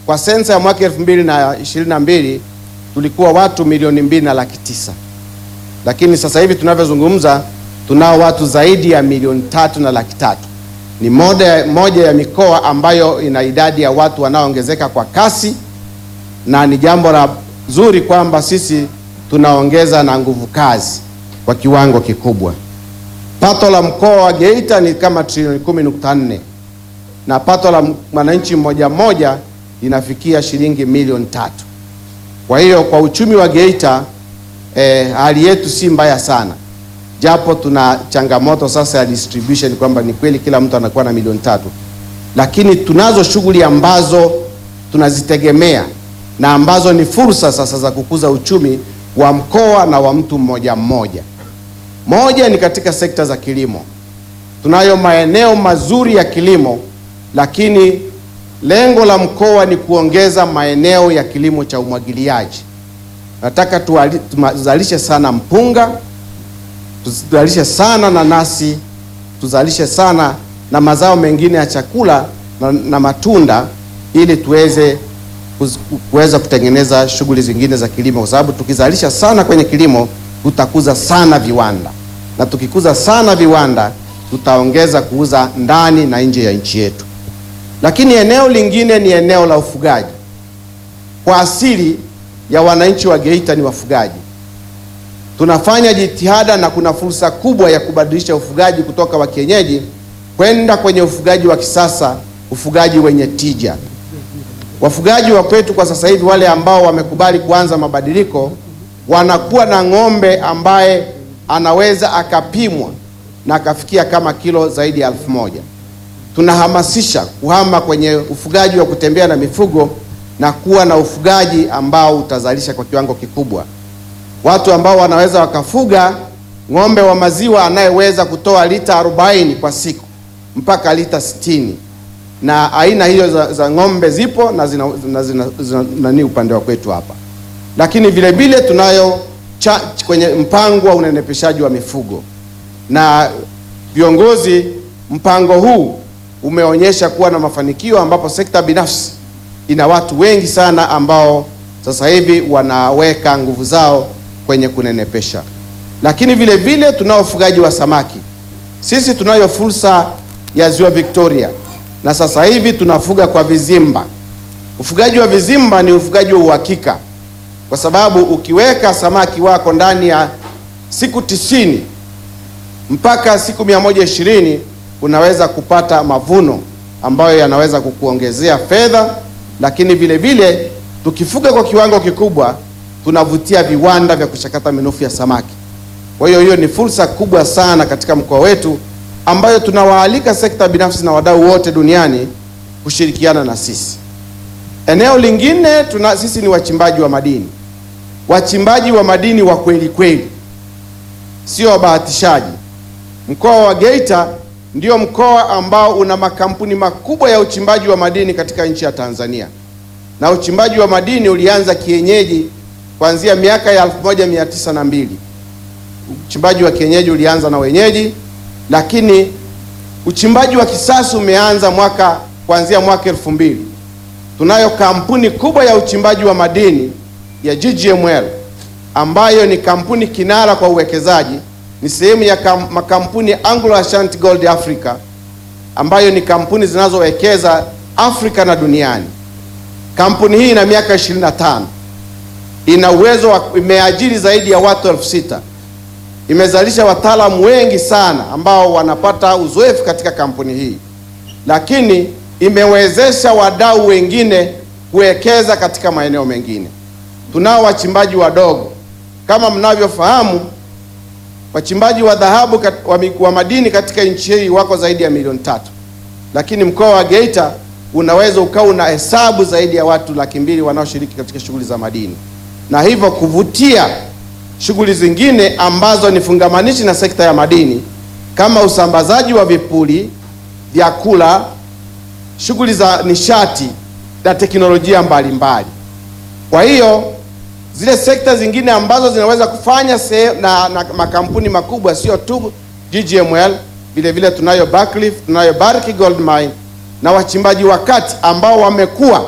kwa sensa ya mwaka elfu mbili na ishirini na mbili tulikuwa watu milioni mbili na laki tisa lakini sasa hivi tunavyozungumza tunao watu zaidi ya milioni tatu na laki tatu. Ni moja, moja ya mikoa ambayo ina idadi ya watu wanaoongezeka kwa kasi, na ni jambo la zuri kwamba sisi tunaongeza na nguvu kazi kwa kiwango kikubwa. Pato la mkoa wa Geita ni kama trilioni kumi nukta nne na pato la mwananchi mmoja mmoja linafikia shilingi milioni tatu. Kwa hiyo kwa uchumi wa Geita eh, hali yetu si mbaya sana, japo tuna changamoto sasa ya distribution kwamba ni kweli kila mtu anakuwa na milioni tatu, lakini tunazo shughuli ambazo tunazitegemea na ambazo ni fursa sasa za kukuza uchumi wa mkoa na wa mtu mmoja mmoja. Moja ni katika sekta za kilimo. Tunayo maeneo mazuri ya kilimo, lakini lengo la mkoa ni kuongeza maeneo ya kilimo cha umwagiliaji. Nataka tuzalishe sana mpunga, tuzalishe sana nanasi, tuzalishe sana na mazao mengine ya chakula na, na matunda ili tuweze kuweza kutengeneza shughuli zingine za kilimo, kwa sababu tukizalisha sana kwenye kilimo tutakuza sana viwanda, na tukikuza sana viwanda tutaongeza kuuza ndani na nje ya nchi yetu. Lakini eneo lingine ni eneo la ufugaji. Kwa asili ya wananchi wa Geita ni wafugaji. Tunafanya jitihada na kuna fursa kubwa ya kubadilisha ufugaji kutoka wa kienyeji kwenda kwenye ufugaji wa kisasa, ufugaji wenye tija. Wafugaji wa kwetu kwa sasa hivi, wale ambao wamekubali kuanza mabadiliko, wanakuwa na ng'ombe ambaye anaweza akapimwa na akafikia kama kilo zaidi ya elfu moja. Tunahamasisha kuhama kwenye ufugaji wa kutembea na mifugo na kuwa na ufugaji ambao utazalisha kwa kiwango kikubwa. Watu ambao wanaweza wakafuga ng'ombe wa maziwa anayeweza kutoa lita 40 kwa siku mpaka lita 60 na aina hiyo za, za ng'ombe zipo na zina, zina, zina, zina nani upande wa kwetu hapa, lakini vile vile tunayo cha, kwenye mpango wa unenepeshaji wa mifugo na viongozi, mpango huu umeonyesha kuwa na mafanikio ambapo sekta binafsi ina watu wengi sana ambao sasa hivi wanaweka nguvu zao kwenye kunenepesha, lakini vile vile tunao ufugaji wa samaki. Sisi tunayo fursa ya ziwa Victoria na sasa hivi tunafuga kwa vizimba. Ufugaji wa vizimba ni ufugaji wa uhakika, kwa sababu ukiweka samaki wako ndani ya siku tisini mpaka siku mia moja ishirini unaweza kupata mavuno ambayo yanaweza kukuongezea fedha, lakini vile vile tukifuga kwa kiwango kikubwa tunavutia viwanda vya kuchakata minofu ya samaki. Kwa hiyo hiyo ni fursa kubwa sana katika mkoa wetu ambayo tunawaalika sekta binafsi na wadau wote duniani kushirikiana na sisi. Eneo lingine tuna, sisi ni wachimbaji wa madini, wachimbaji wa madini wa kweli kweli, sio wabahatishaji. Mkoa wa Geita ndio mkoa ambao una makampuni makubwa ya uchimbaji wa madini katika nchi ya Tanzania, na uchimbaji wa madini ulianza kienyeji kuanzia miaka ya 1902. Uchimbaji wa kienyeji ulianza na wenyeji lakini uchimbaji wa kisasa umeanza mwaka kuanzia mwaka elfu mbili. Tunayo kampuni kubwa ya uchimbaji wa madini ya GGML ambayo ni kampuni kinara kwa uwekezaji, ni sehemu ya kam, makampuni Anglo Ashanti Gold Africa ambayo ni kampuni zinazowekeza Afrika na duniani. Kampuni hii ina miaka 25, ina uwezo wa imeajiri zaidi ya watu elfu sita imezalisha wataalamu wengi sana ambao wanapata uzoefu katika kampuni hii, lakini imewezesha wadau wengine kuwekeza katika maeneo mengine. Tunao wachimbaji wadogo kama mnavyofahamu, wachimbaji wa dhahabu kat, wa, wa madini katika nchi hii wako zaidi ya milioni tatu, lakini mkoa wa Geita unaweza ukawa una hesabu zaidi ya watu laki mbili wanaoshiriki katika shughuli za madini na hivyo kuvutia shughuli zingine ambazo ni fungamanishi na sekta ya madini kama usambazaji wa vipuri, vyakula, shughuli za nishati na teknolojia mbalimbali. Kwa hiyo zile sekta zingine ambazo zinaweza kufanya se, na, na makampuni makubwa sio tu GGML, vile vile tunayo Buckreef, tunayo Barrick Gold Mine na wachimbaji wa kati ambao wamekuwa